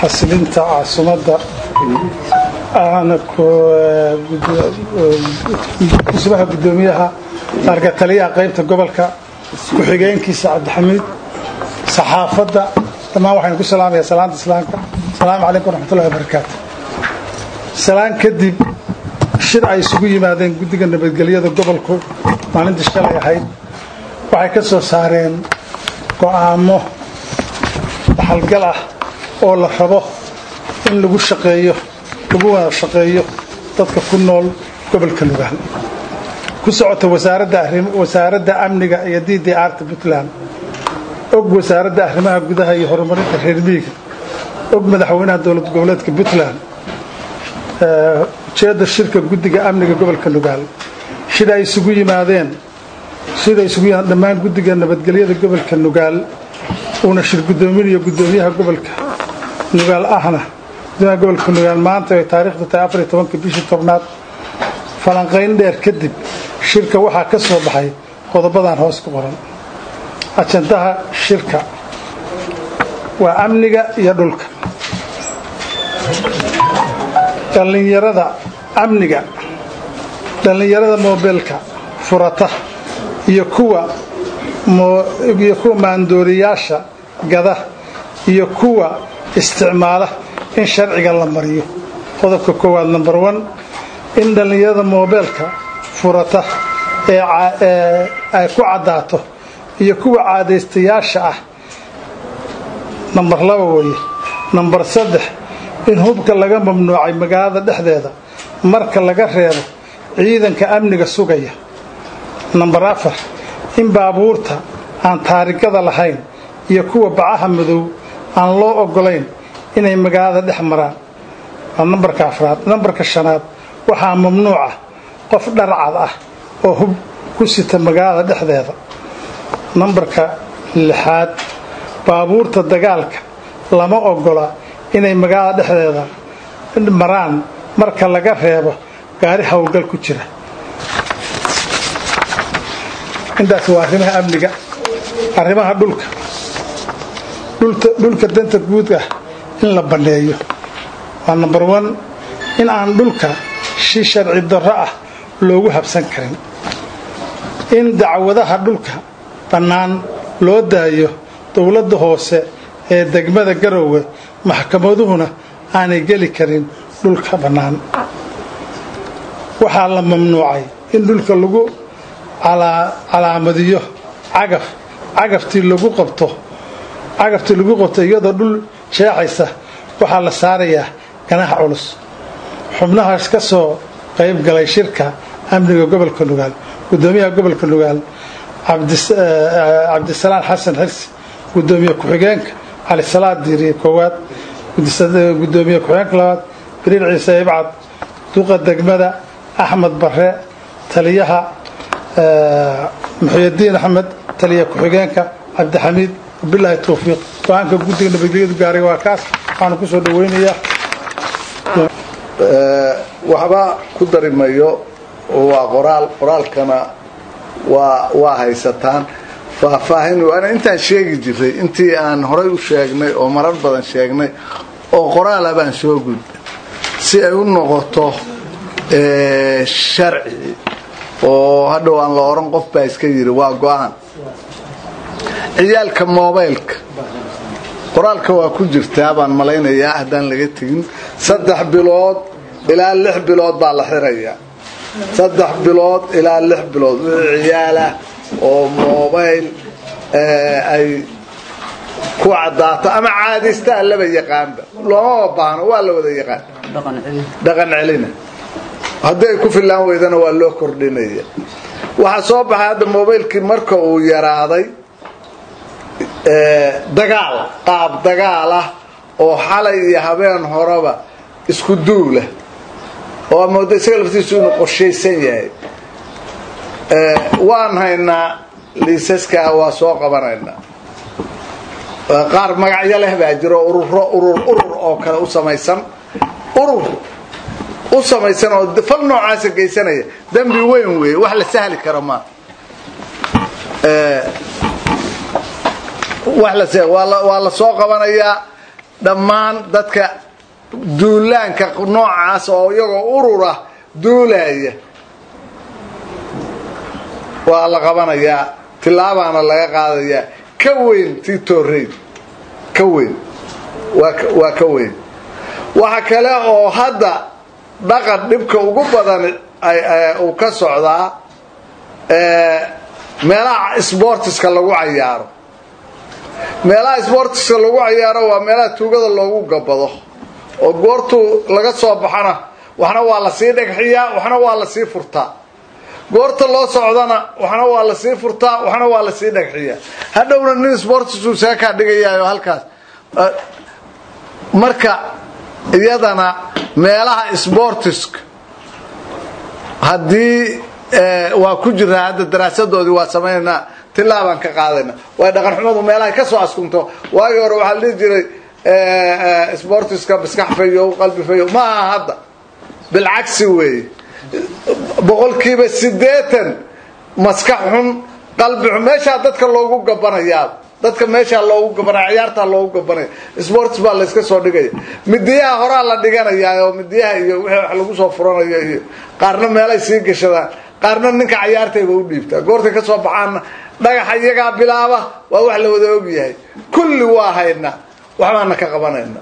xasilinta caasimadda ahna kusubaha guddoomiyaha arga taliyaha qaybta gobolka ku-xigeenkiisa cabdixamiid saxaafadda dhammaan waxaynu ku salaamaya salaanta islaamka asalaamu calaykum waraxmatullahi wabarakaatu salaan kadib shir ay isugu yimaadeen guddiga nabadgelyada gobolku maalintii shalay ahayd waxay ka soo saareen go'aamo dhaxalgal ah oo la rabo in lagu shaqeeyo lagu wada shaqeeyo dadka ku nool gobolka lugaal ku socota wasaaradda amniga iyo d d arta puntland og wasaaradda arrimaha gudaha iyo horumarinta reer miiga og madaxweynaha dowlad goboleedka puntland ujeedda shirka guddiga amniga gobolka lugaal shida ay isugu yimaadeen sida isugu yimaadeen dhammaan guddiga nabadgelyada gobolka nugaal uuna shir guddoominayo guddoomiyaha gobolka nugaal ahna guddoomiyaha gobolka nugaal maanta ay taariikhdu tahay afar iyo tobanka bishii tobnaad falanqayn dheer kadib shirka waxaa ka soo baxay qodobadan hoos ku qoran ajandaha shirka waa amniga iyo dhulka dhallinyarada amniga dhallinyarada moobeelka furata iyo kuwa iyo kuwa maandooriyaasha gada iyo kuwa isticmaala in sharciga la mariyo qodobka koowaad number one in dhallinyarada moobeelka furata ee ay ku caddaato iyo kuwa caadaystayaasha ah nambar laba weeye nambar saddex in hubka laga mamnuucay magaalada dhexdeeda marka laga reebo ciidanka amniga sugaya nambar afar in baabuurta aan taarigada lahayn iyo kuwa bacaha madow aan loo ogolayn inay magaalada dhex maraan waa nambarka afraad nambarka shanaad waxaa mamnuuca qof dharcad ah oo hub ku sita magaalada dhexdeeda nambarka lixaad baabuurta dagaalka lama ogola inay magaalada dhexdeeda maraan marka laga reebo gaari howlgal ku jira intaas waa arrimaha amniga arrimaha dhulka dhulka danta guud ah in la banneeyo waa number one in aan dhulka si sharci darro ah loogu habsan karin in dacwadaha dhulka bannaan loo daayo dowladda hoose ee degmada garowe maxkamaduhuna aanay geli karin dhulka bannaan waxaa la mamnuucay in dhulka lagu calaamadiyo cagaf cagaftii lagu qabto cagaftii lagu qabto iyadoo dhul jeexaysa waxaa la saarayaa ganax culus xubnahaas ka soo qayb galay shirka amniga gobolka nugaal gudoomiyaha gobolka nugaal cabdisalaan xasan xirsi gudoomiye ku-xigeenka calisalaad diiriye koowaad gudoomiye ku-xigeenka labaad biriir ciise ibcad duqa degmada axmed bare taliyaha muxuyadiin axmed taliya ku-xigeenka cabdixamiid wabilaahi towfiiq go-aanka guddiga nabadgelyadu gaaray waa kaas waxaanu kusoo dhaweynayaa waxba ku dari mayo waa qoraal qoraalkana waa waa haysataan faahfaahin waana intaan sheegi jiray intii aan horay u sheegnay oo marar badan sheegnay oo qoraala baan soo gudba si ay u noqoto sharci oo hadhow aan la oran qof baa iska yiri waa go-aan ciyaalka mobaylka qoraalka waa ku jirtaa baan malaynayaa haddaan laga tegin saddex bilood ilaa lix bilood baa la xirayaa saddex bilood ilaa lix bilood ciyaalah oo mobayl ay ku cadaato ama caadaystaa laba yaqaanba loomama baahno waa la wada yaqaan dhaqan celina haddii ay ku filaan weydana waa loo kordhinaya waxaa soo baxay hadda mobaylkii marka uu yaraaday dagaal qaab dagaal ah oo xalay iyo habeen horeba isku duula oo amooda isaga laftiisu inuu qorshaysan yahay waan haynaa liisaskaa waa soo qabanaynaa qaar magacyo leh baa jiro ururo urur urur oo kale u samaysan urur u samaysan oo fal noocaasa geysanaya dembi weyn weeye wax la sahli karo maa waa la soo qabanayaa dhammaan dadka duulaanka noocaas oo iyagoo urura duulaya waa la qabanayaa tilaabaana laga qaadayaa ka weyn tii tooreyd ka weyn waa ka weyn waxa kale oo hadda dhaqan dhibka ugu badan uu ka socdaa meelaha sbortiska lagu cayaaro meelaha sbortiska lagu cayaaro waa meelaha tuugada loogu gabado oo goortuu laga soo baxana waxna waa lasii dhagxiyaa waxna waa lasii furtaa goorta loo socdana waxna waa lasii furtaa waxna waa lasii dhagxiyaa hadhowna nin sbortisuu seekaa dhigayaayo halkaas marka iyadana meelaha sbortiska haddii waa ku jirnaa hadda daraasadoodii waa samaynanaa tilaabaan ka qaadayna waay dhaqan xumadu meelahay ka soo askunto waagii hore waxaa la dhihi jiray sbortiska maskax fayow qalbi fayow ma aha hadda bilcagsi weeye boqolkiiba siddeetan maskax xun qalbi xun meeshaa dadka loogu gabanayaa dadka meeshaa loogu gabanaya ciyaartaa loogu gabanaya sports baa layska soo dhigaya midiyaha horaa la dhiganayaa oo midiyaha iyo wixii wax lagu soo furanayo iyo qaarna meelay sii gashadaan qaarna ninka cayaartayba u dhiibtaa goortay ka soo baxaanna dhagaxa iyagaa bilaaba waa wax la wada ogyahay kulli waa haynaa waxbaana ka qabanayna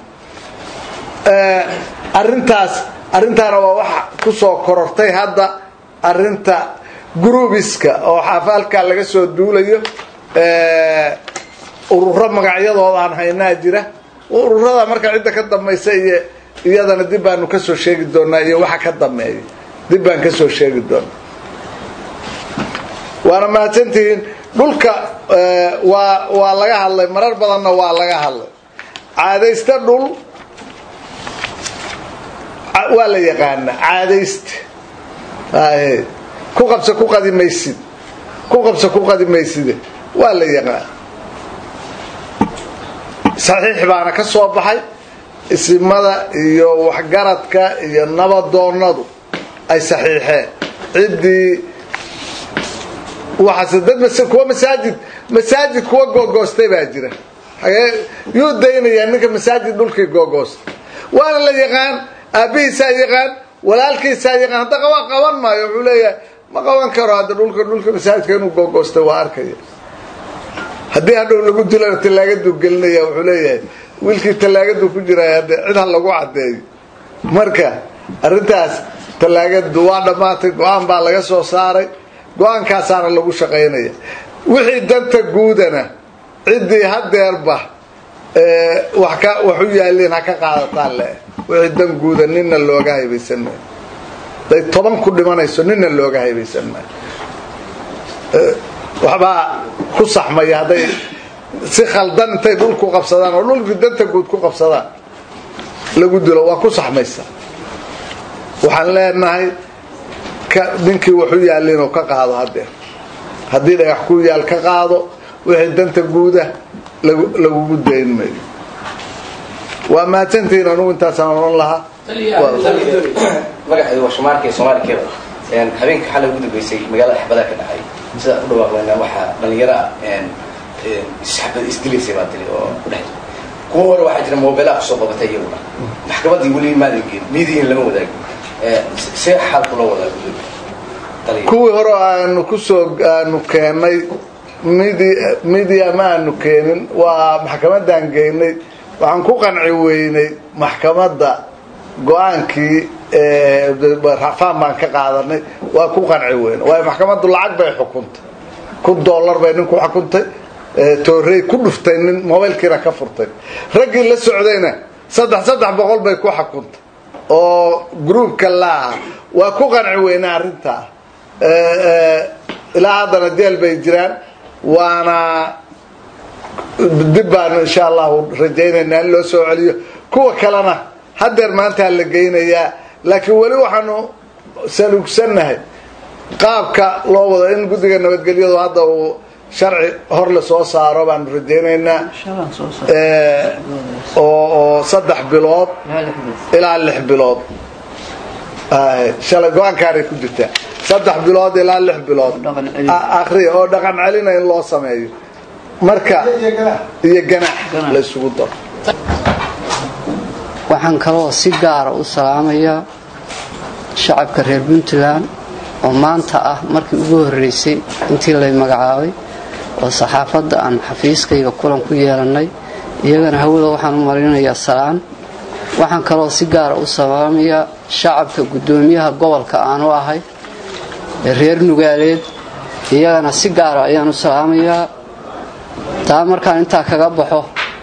arintaas arrintaana waa waxa kusoo korortay hadda arinta grubiska oo xaafaalkaa laga soo duulayo ururo magacyadooda aan haynaa jira ururada marka cidda ka dambaysa iyo iyadana dib baanu kasoo sheegi doonaa iyo waxa ka dambeeya dib baan kasoo sheegi doonaa waana mahadsantihiin dhulka waa waa laga hadlay marar badanna waa laga hadlay caadaysta dhul waa la yaqaanaa caadaysta ku qabsa ku qadi maysid ku qabsa ku qadi mayside waa la yaqaan saxiix baana ka soo baxay isimada iyo waxgaradka iyo nabadoonadu ay saxiixeen ciddii waxaase dad kuwa masaajid masaajid kuwa googoostay baa jira yuu daynayaa ninka masaajid dhulkii googoostay waana la yaqaan aabbihiisaa yaqaan walaalkiisaa yaqaan hadda waa qaban maayo wuxuu leeyahay ma qaban karo hadda dhulka dhulka masaajidka inuu googoostay waa arkaya haddii hadhow lagu dilana tallaagaduu gelinaya wuxuu leeyahay wiilkii tallaagadu ku jiraay hadde cid ha lagu caddeeyo marka arrintaas tallaagadu waa dhammaatay go-aan baa laga soo saaray go-aankaasaana lagu shaqaynaya wixii danta guudana ciddii hadeerba wax ka wax u yaaliin ha ka qaadataan le wixii dan guuda nina looga haybaysan maayo haday toban ku dhimanayso nina looga haybaysan maayo waxbaa ku saxmaya hadday si khaldan intay dhulku qabsadaan oo dhulkii danta guud ku qabsadaan lagu dilo waa ku saxmaysa waxaan leenahay ninkii waxu yaallin oo ka qaado hadeer haddii dhagax ku yaal ka qaado wixii danta guuda lagugu dayn mayo waa mahadsantihiin anugu intaasaan odhan lahaa magaxeedu waa shumaarka iyo soomaali keba habeenka xalay ugu dambeysay magaalada xabadaha ka dhacay sidaa u dhawaaqlena waxaa dhalinyaro ah isdilaysay baa tiri oo ku dhex kuwa hore waxaa jira mobeelaha kusoo qabatay iyaguna maxkamaddii weli maadan geen miidiin lama wadaagin see xaalku loo wadaa kuwii hore aanu kusoo aanu keenay midia ma aanu keenin waa maxkamaddaan geynay waxaan ku qanci weynay maxkamadda go-aankii rafaan baan ka qaadanay waa ku qanci weyna waayo maxkamaddu lacag bay xukuntay kun dollar bay nin ku xukuntay toorey ku dhuftay nin mobaylkiina ka furtay raggii la socdayna saddex saddex boqol bay ku xukuntay oo groupka laaha waa ku qanci weynaa arrintaa ilaa haddana jeel bay jiraan waana dib baanu insha allahu rajaynaynaa in loo soo celiyo kuwa kalena hadeer maantaa la geynayaa laakiin weli waxaanu saluugsannahay qaabka loo wado in guddiga nabadgelyadu hadda uu sharci hor la soo saaro baanu rajaynaynaa oo saddex bilood ilaa lix bilood shalay go-aankaanay ku jirtaa saddex bilood ilaa lix bilood akriya oo dhaqan celina in loo sameeyo marka iyo ganax la isugu daro waxaan kaloo si gaara u salaamayaa shacabka reer puntland oo maanta ah markii ugu horreysay intii lay magacaabay oo saxaafadda aan xafiiskayga kulan ku yeelannay iyagana hawada waxaan u marinayaa salaan waxaan kaloo si gaara u salaamayaa shacabka guddoomiyaha gobolka aanu ahay ee reer nugaaleed iyagana si gaara ayaan u salaamayaa taa markaan intaa kaga baxo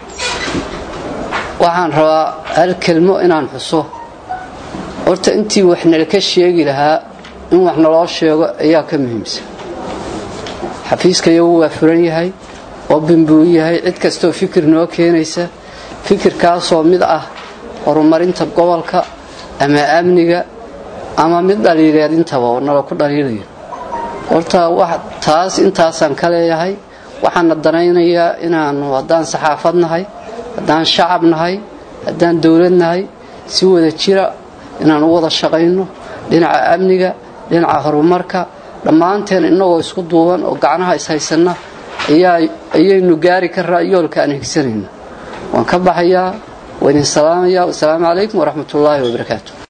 waxaan rabaa hal kelmo inaan xuso horta intii wax nalaka sheegi lahaa in wax naloo sheego ayaa ka muhiimsan xafiiskayagu waa furan yahay oobin buu yahay cid kastoo fikir noo keenaysa fikirkaasoo mid ah horumarinta gobolka ama amniga ama mid dhaliileed intaba oo nala ku dhaliilayo horta taas intaasaan ka leeyahay waxaana danaynayaa inaanu haddaan saxaafad nahay haddaan shacab nahay haddaan dowlad nahay si wada jira inaan u wada shaqayno dhinaca amniga dhinaca horumarka dhammaanteen innagoo isku duuban oo gacnaha ishaysanna ayaynu gaari karaa yoolka aan higsanayno waan ka baxayaa waa idin salaamayaa wasalaamu calaykum waraxmatullaahi wabarakaatu